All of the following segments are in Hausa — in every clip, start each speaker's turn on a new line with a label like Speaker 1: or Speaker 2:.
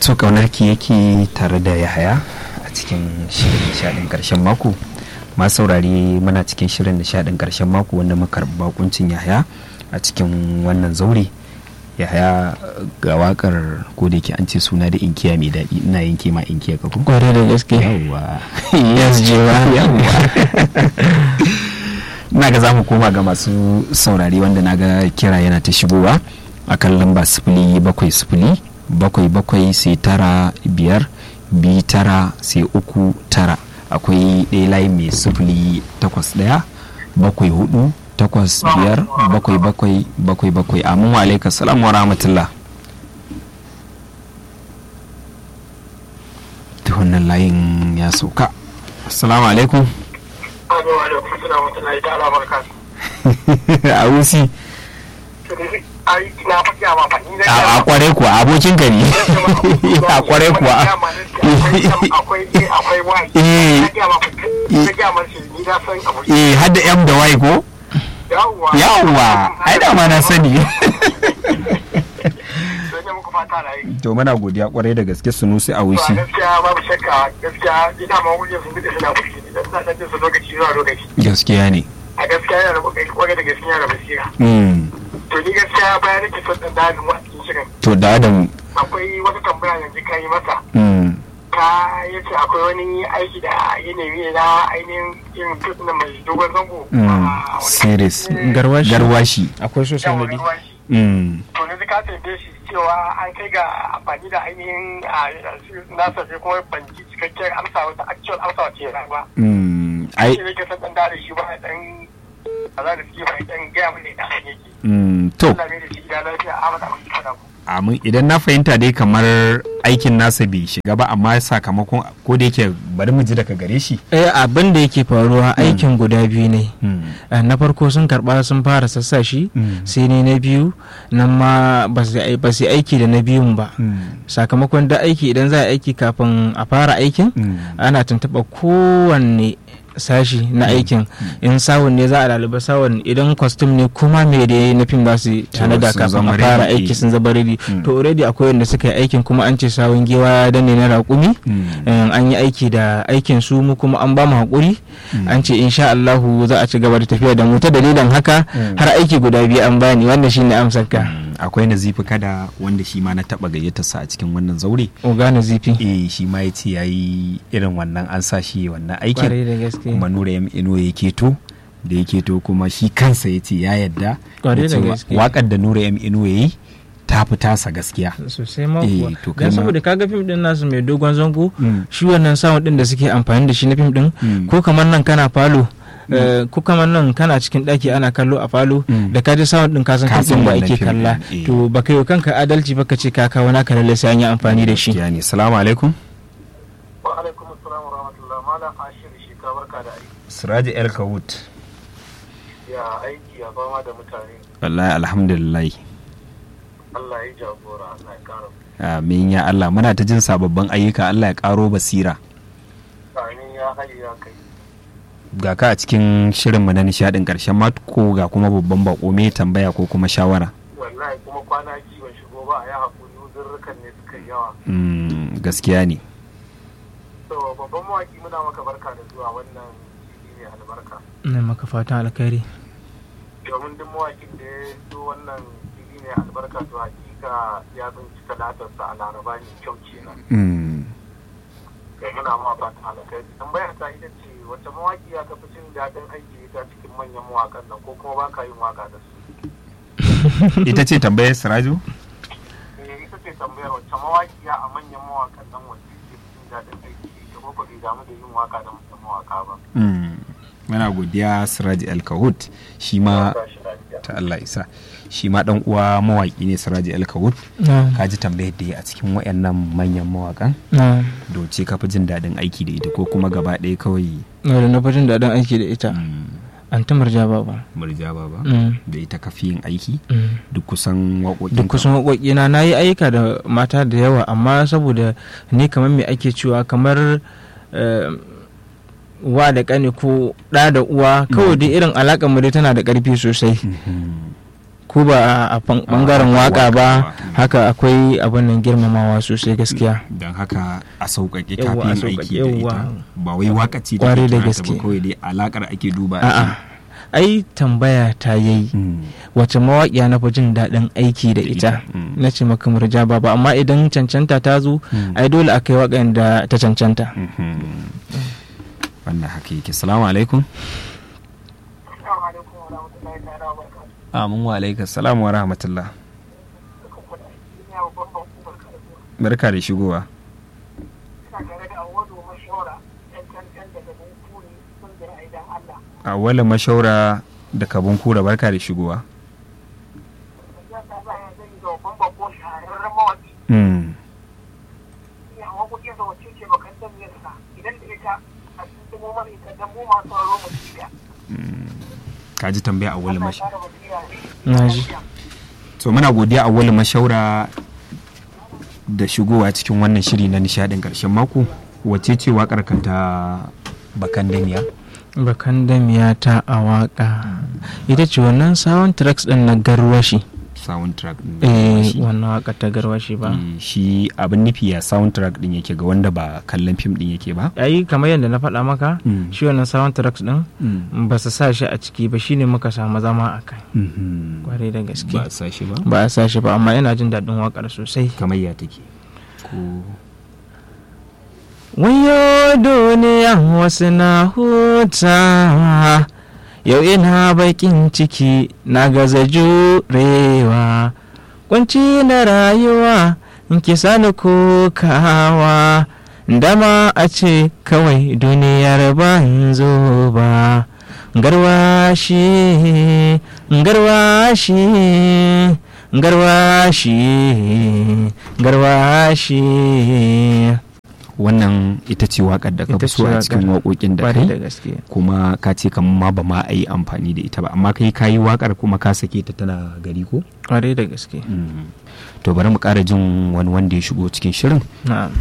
Speaker 1: to kaunarki yake tare da yahaya a cikin shirin nishadin karshen mako masu saurari muna cikin shirin nishadin karshen mako wanda muka karɓi bakuncin yahaya a cikin wannan zaure yahaya ga wakar ko da yake an ce suna da inkiya mai daɗi ina yanke ma inkiya ka kuma
Speaker 2: kwarai da gaske
Speaker 1: yawwa
Speaker 2: yes jewa
Speaker 1: yawwa na ga za mu koma ga masu saurari wanda na ga kira yana ta shigowa a kan lamba sifili bakwai sifili bakwai bakwai sai tara biyar bi tara sai uku tara akwai ɗaya layi mai sifili takwas ɗaya bakwai hudu takwas biyar bakwai bakwai bakwai bakwai amin wa alaika salam wa rahmatullah ta wannan layin ya sauka assalamu alaikum a wusi a kware kuwa abokin ka ne a kware kuwa eh hadda m da y ko yawwa ai da ma na sani to muna godiya kwarai da gaske sunusi a wushi
Speaker 3: gaskiya babu shakka gaskiya ina ma wuce sun bude suna fushi idan suna dan jinsu lokaci zuwa lokaci
Speaker 1: gaskiya ne
Speaker 3: a gaskiya yana da kokari kwarai da gaskiya da basira
Speaker 1: Mm.
Speaker 3: to ni gaskiya bayan nake son dan dalin wa cikin shirin
Speaker 1: to da adam
Speaker 3: akwai wata tambaya yanzu ka yi masa
Speaker 1: mm.
Speaker 3: ka yace akwai wani aiki da ya nemi na ainihin irin fit na mai dogon zango
Speaker 1: Mm.
Speaker 3: a wani
Speaker 1: series
Speaker 2: garwashi
Speaker 1: garwashi
Speaker 2: akwai so
Speaker 3: yawon
Speaker 2: sanadi
Speaker 3: ruwa shi
Speaker 1: Mm.
Speaker 3: to yanzu ka tambaye shi cewa an kai ga amfani da ainihin a nasa sai kuma ban ji cikakken amsa wata actual amsa wace ya ba
Speaker 1: Mm. ai
Speaker 3: shi ne ke son dan da shi ba dan kaza da suke ba dan gaya mun ne da hanyar yake
Speaker 1: mm. to
Speaker 3: Allah ne da shi ya lafiya a mata abin kada ku
Speaker 1: amin idan na fahimta dai kamar aikin nasa bai shiga ba amma sakamakon ko da yake bari mu ji daga gare shi
Speaker 2: eh abin da yake faruwa aikin guda biyu ne Eh, na farko sun karba sun fara sassa shi
Speaker 1: Mm.
Speaker 2: sai ne na biyu nan ma ba su ai- ba su yi aiki da na biyun ba sakamakon da aiki idan za a aiki kafin a fara aikin ana tuntuɓa kowanne sashi na aikin in sawun ne za a laluba sawun idan kwastum ne kuma me da ya na fim ba su tanada
Speaker 1: sun
Speaker 2: kafin
Speaker 1: zama
Speaker 2: a fara
Speaker 1: ready.
Speaker 2: aiki sun zama ready
Speaker 1: Mm.
Speaker 2: to already akwai wanda suka yi aikin kuma an ce sawun giwa ya danne na raƙumi Eh, an yi aiki da aikin su mu kuma an ba mu haƙuri an ce insha Allahu za a ci gaba da tafiya da mu ta dalilin haka
Speaker 1: Mm.
Speaker 2: har aiki guda biyu an bani wannan shine amsar ka
Speaker 1: akwai nazifi kada wanda shi ma na taba gayyatarsa a cikin wannan zaure
Speaker 2: ogana zifi
Speaker 1: eh shi ma ya ce ya yi irin wannan an sa shi wannan aikin
Speaker 2: kwarai da gaske
Speaker 1: kuma nura ya ino ya keto da ya keto kuma shi kansa ya ce ya yadda
Speaker 2: Kwarai da
Speaker 1: cewa
Speaker 2: gaske.
Speaker 1: wakar da nura ya ino ya yi ta fi tasa gaskiya
Speaker 2: sosai ma
Speaker 1: Eh,
Speaker 2: kuwa
Speaker 1: to kai
Speaker 2: dan
Speaker 1: ma-
Speaker 2: saboda kaga fim din nasu mai dogon zango
Speaker 1: Mm.
Speaker 2: shi wannan sound din da suke amfani da shi na fim din
Speaker 1: Mm.
Speaker 2: ko kamar nan kana falo eh, ko kamar nan kana cikin daki ana kallo a falo
Speaker 1: Mm.
Speaker 2: da ka ji sound din ka san
Speaker 1: Ka
Speaker 2: fim
Speaker 1: san
Speaker 2: din ba
Speaker 1: wannan
Speaker 2: ake
Speaker 1: fim
Speaker 2: kalla
Speaker 1: din, eh.
Speaker 2: to ba kai wa kanka adalci ba ka ce ka kawo naka lalle sai an yi amfani da shi
Speaker 1: gaskiya ne salamu alaikum
Speaker 3: wa alaikum assalam wa rahmatullah malam ashir shi ka barka da aiki
Speaker 1: siraji el kawut
Speaker 3: ya aiki ya fama da mutane
Speaker 1: wallahi alhamdulillah
Speaker 3: Allah ya jagora Allah ya kara
Speaker 1: amin ya Allah muna ta jin sababbin ayyuka Allah ya karo basira
Speaker 3: amin ya hayi ya kai
Speaker 1: ga ka a cikin shirinmu na nishadin karshen mako ga kuma babban bako me tambaya ko kuma shawara
Speaker 3: wallahi kuma kwana ji ban shigo ba a yi hakuri uzurrukan ne suka yi yawa
Speaker 1: Mm, gaskiya ne
Speaker 3: to babban mawaki muna maka barka da zuwa wannan fili ne albarka
Speaker 2: ina maka fatan alkhairi
Speaker 3: domin duk mawakin da ya zo wannan fili ne albarka to hakika ya tsinci talatarsa a laraba ne kyau kenan
Speaker 1: Mm,
Speaker 3: da muna ma fatan alkhairi tambaya ta ita ce wace mawaki ya ka fi jin daɗin aiki ita cikin manyan mawakan nan ko kuma ba ka yin waka da su
Speaker 1: ita ce tambayar siraju
Speaker 3: eh ita ce tambayar wacce mawaƙiya a manyan mawakan nan wacce ke jin daɗin aiki da ko ba bai damu da yin waka da manyan mawaka ba
Speaker 1: Mm, muna godiya siraji el kawut shi ma
Speaker 3: Ba shi lafiya.
Speaker 1: ta Allah isa shi ma dan uwa mawaki ne siraji el kawut
Speaker 2: na
Speaker 1: ka ji tambayar da ya a cikin wayannan manyan mawakan
Speaker 2: na
Speaker 1: doce ka fi jin daɗin aiki da ita ko kuma gaba ɗaya kawai
Speaker 2: na da na jin daɗin aiki da ita
Speaker 1: mm,
Speaker 2: an ta murja baba
Speaker 1: murja ba ba
Speaker 2: Mm.
Speaker 1: da ita ka fi yin aiki
Speaker 2: Mm.
Speaker 1: duk kusan waƙoƙin
Speaker 2: duk kusan waƙoƙina na yi ayyuka da mata da yawa amma saboda ni kamar me ake cewa kamar eh, wa da ƙani ko ɗa da uwa kawai dai irin alaƙar mu dai tana da ƙarfi sosai ko ba a fan- bangaren
Speaker 1: a
Speaker 2: waka
Speaker 1: waka
Speaker 2: ba
Speaker 1: ba.
Speaker 2: haka akwai abin nan girmamawa sosai gaskiya
Speaker 1: don haka a sauƙaƙe
Speaker 2: Yawwa, a
Speaker 1: kafin
Speaker 2: sauƙaƙe,
Speaker 1: aiki da
Speaker 2: yawwa.
Speaker 1: ita ba wai waka ce da
Speaker 2: Ƙwarai da
Speaker 1: kira ta
Speaker 2: gaske.
Speaker 1: ba kawai dai alakar ake duba a
Speaker 2: a'a ai tambaya ta yayi
Speaker 1: ji. Mm.
Speaker 2: wace mawaƙiya na fi jin daɗin aiki da
Speaker 1: Da
Speaker 2: ita
Speaker 1: ita, mm.
Speaker 2: na ce maka murja ba amma idan cancanta ta zo
Speaker 1: Mm.
Speaker 2: ai dole a kai waƙan da ta cancanta
Speaker 1: Mhm. wannan haka yake salamu alaikum
Speaker 3: Assalamu alaikum wa rahmatullahi ta'ala wa barakatuhu.
Speaker 1: amin wa alaikum salamu wa rahmatullah
Speaker 3: Dukkan ku da aiki ina wa babban ku barka da zuwa.
Speaker 1: barka da shigowa
Speaker 3: Ina tare da Awadu Mashawara ɗan cancan daga Bunkuri kungiyar Aidan Allah.
Speaker 1: awwala mashaura da kabun kura barka da shigowa
Speaker 3: Ya ta baya zan yi da babban bako shahararren mawaƙi.
Speaker 1: Mm.
Speaker 3: Iya waƙoƙin sa wacce ce bakan dan yasa idan da ita a cikin mu mana ita dan mu masu sauraro mu ci da.
Speaker 1: ka ji tambaya awwala
Speaker 3: Allah ya
Speaker 1: mashaura
Speaker 3: kara basira ne.
Speaker 2: Na ji.
Speaker 1: to muna godiya awwala mashaura da shigowa cikin wannan shiri na nishadin karshen mako wace ce wakar kanta bakan damiya
Speaker 2: bakan damiya ta a waƙa ita ce wannan sound tracks ɗin na garwashi
Speaker 1: soundtrack din
Speaker 2: eh
Speaker 1: shi.
Speaker 2: wannan waƙa ta garwashi ba
Speaker 1: Eh, shi abin nufi ya soundtrack din yake ga wanda ba kallon fim din yake ba
Speaker 2: ai kamar yadda na faɗa maka
Speaker 1: Mm.
Speaker 2: shi wannan sound tracks ɗin ba su sa shi a ciki ba shine muka samu zama a kai
Speaker 1: Mhm.
Speaker 2: kwarai da gaske
Speaker 1: ba a sa shi ba
Speaker 2: ba a sa shi ba amma ina jin daɗin waƙar sosai
Speaker 1: kamar ya take ko
Speaker 2: wayo duniya wasu na huta yau ina bakin ciki na gaza jurewa kunci na rayuwa in ki sani kokawa dama a ce kawai duniyar banzo ba garwashi garwashi garwashi garwashi
Speaker 1: wannan ita ce wakar da ka
Speaker 2: Ita
Speaker 1: fi so
Speaker 2: ce
Speaker 1: a cikin
Speaker 2: waƙar.
Speaker 1: waƙoƙin da
Speaker 2: Kwarai da
Speaker 1: kai
Speaker 2: gaske
Speaker 1: kuma ka ce kamar ma ba ma a yi amfani da ita ba amma kai ka yi wakar kuma ka sake ta tana gari ko
Speaker 2: kwarai da gaske
Speaker 1: to bari mu ƙara jin wani wanda ya shigo cikin shirin
Speaker 2: na'am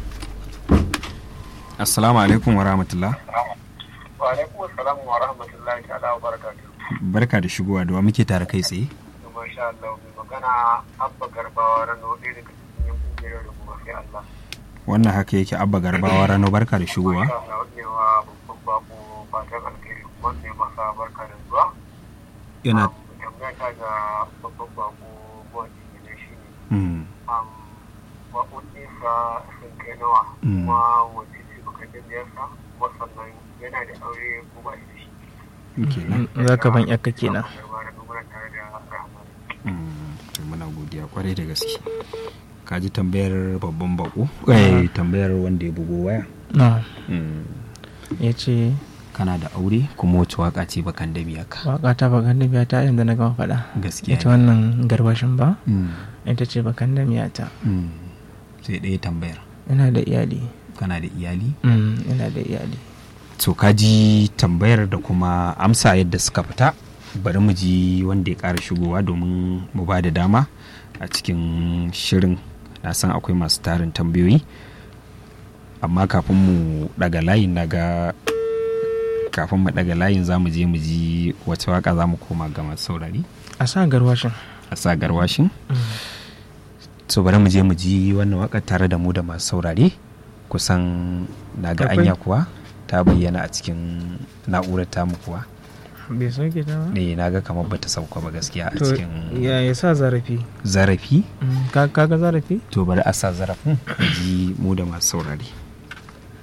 Speaker 1: assalamu alaikum wa rahmatullah
Speaker 3: Wa alaikum assalam wa rahmatullahi ta'ala wa barakatuhu.
Speaker 1: barka da shigowa da wa muke tare kai tsaye
Speaker 3: Masha Allah mai magana Abba Garbawa Rano ɗaya daga cikin yan kungiyar da kuma sai Allah.
Speaker 1: wannan haka yake abba garbawa rano barka da shigowa
Speaker 3: Masha Allah ne wa babban bako fatan alheri kuma ne masa barka da zuwa.
Speaker 1: yana
Speaker 3: Um, Tambaya ta ga babban bako mawaƙi ne shi ne.
Speaker 1: Mm.
Speaker 3: Um, Waƙoƙinsa sun kai nawa
Speaker 1: Mm.
Speaker 3: kuma wace ce baka biyarsa kuma sannan yana da aure ko ba shi da shi.
Speaker 1: kenan
Speaker 2: za ka ban yakka kenan
Speaker 3: Abba Garbawa Rano muna tare da Rahman.
Speaker 1: Mm, to muna godiya kwarai da gaske ka ji tambayar babban bako eh tambayar wanda ya bugo waya
Speaker 2: na'am
Speaker 1: Mm.
Speaker 2: ya ce
Speaker 1: kana da aure kuma wace waka ce bakan da biya ka
Speaker 2: waka ta bakan da miya ta yadda na gama faɗa
Speaker 1: gaskiya
Speaker 2: ita wannan garbashin ba
Speaker 1: Mm,
Speaker 2: ita ce bakan da miya ta
Speaker 1: mm. sai ɗaya tambayar
Speaker 2: ina da iyali
Speaker 1: kana da iyali
Speaker 2: Mm, ina da iyali
Speaker 1: to ka ji tambayar da kuma amsa yadda suka fita bari mu ji wanda ya ƙara shigowa domin mu ba da dama a cikin shirin na san akwai masu tarin tambayoyi amma kafin mu daga layin na ga kafin mu daga layin za mu je mu ji wace waka za mu koma ga masu saurari
Speaker 2: a sa garwashin
Speaker 1: a sa garwashin so bari mu je mu ji wannan waka tare da mu da masu saurare kusan na ga
Speaker 2: Akwai?
Speaker 1: anya kuwa ta bayyana a cikin na'urar tamu kuwa
Speaker 2: bai sauke ta ba
Speaker 1: ne na ga kamar bata sauka ba gaskiya a
Speaker 2: to
Speaker 1: cikin
Speaker 2: ya ya sa zarafi
Speaker 1: zarafi
Speaker 2: Mm, ka kaga zarafi
Speaker 1: to bari a sa zarafin mu ji mu da masu saurare